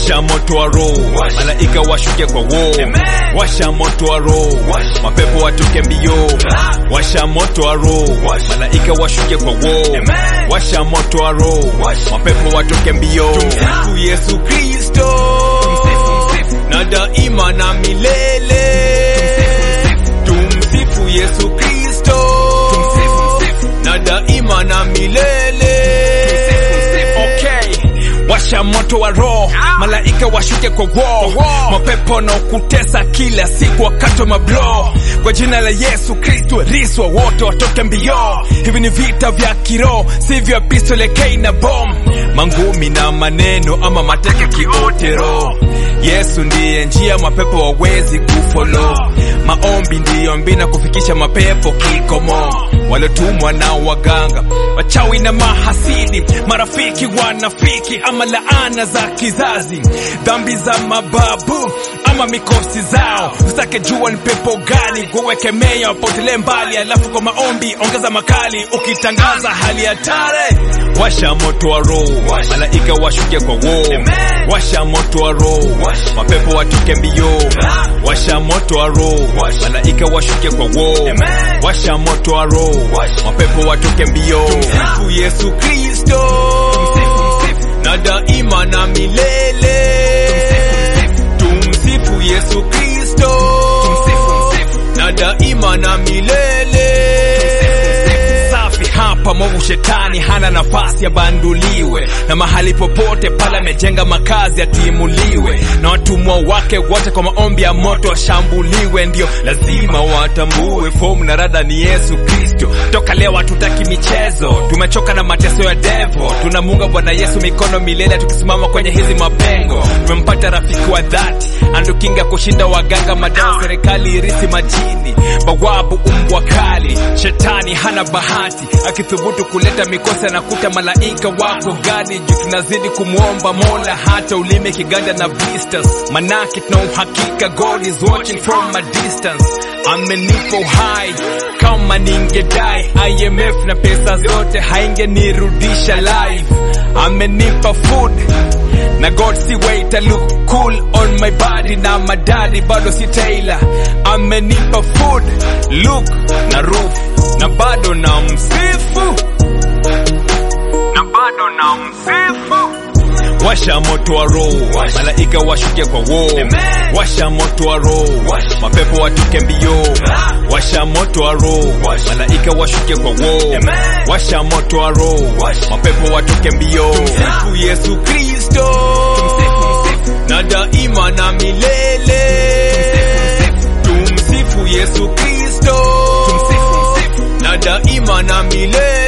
washa moto wa roho malaika washuke kwa wo washa moto wa roho mapepo watoke mbio washa moto wa roho malaika washuke kwa wo washa moto wa roho mapepo watoke mbio tumsifu yesu kristo na daima na milele tumsifu yesu kristo na daima na milele okay washa moto wa roho malaika washuke kwa wo mapepo na ukutesa kila siku wakati wa mablo kwa jina la yesu kristo riswa wote watoke mbio hivi ni vita vya kiroho si vya pistole kei na bom mangumi na maneno ama mateke kiotero yesu ndiye njia mapepo wawezi kufolo maombi ndiyo mbina kufikisha mapepo kikomo waliotumwa na waganga wachawi na mahasidi marafiki wanafiki ama laana za kizazi dhambi za mababu ama mikosi zao usake jua ni pepo gani kuwekemea wapotele mbali alafu kwa maombi ongeza makali ukitangaza hali hatare washa moto wa roho malaika washuke kwa wo washa moto wa roho mapepo watoke mbio washa moto wa roho malaika washuke kwa wo washa moto wa roho mapepo watoke mbio tumsifu yesu kristo na daima na milele tumsifu yesu kristo na daima na milele safi hapa movu shetani hana nafasi abanduliwe na mahali popote pale amejenga makazi atimuliwe na watumwa wake wote kwa maombi ya moto washambuliwe ndio lazima watambue fomu na rada ni yesu kristo toka leo hatutaki michezo tumechoka na mateso ya devo tunamunga bwana yesu mikono milele tukisimama kwenye hizi mapengo tumempata rafiki wa dhati andukinga kushinda waganga madawa serikali irisi majini bawabu umbwa kali shetani hana bahati akithubutu kuleta mikosi anakuta malaika wako gadi juu tunazidi kumwomba mola hata ulime kiganja na blisters manake tuna uhakika god is watching from a distance amenipa uhai kama ningedai imf na pesa zote haingenirudisha live amenipa food na god si wait I look cool on my body na madadi bado si tailor amenipa food look na roof na bado na msifu na bado na msifu washa moto wa roho malaika washuke kwa wo washa moto wa roho mapepo watoke mbio washa moto wa roho malaika washuke kwa wo washa moto wa roho mapepo watoke mbio tumsifu yesu kristo na daima na milele tumsifu yesu kristo na daima na milele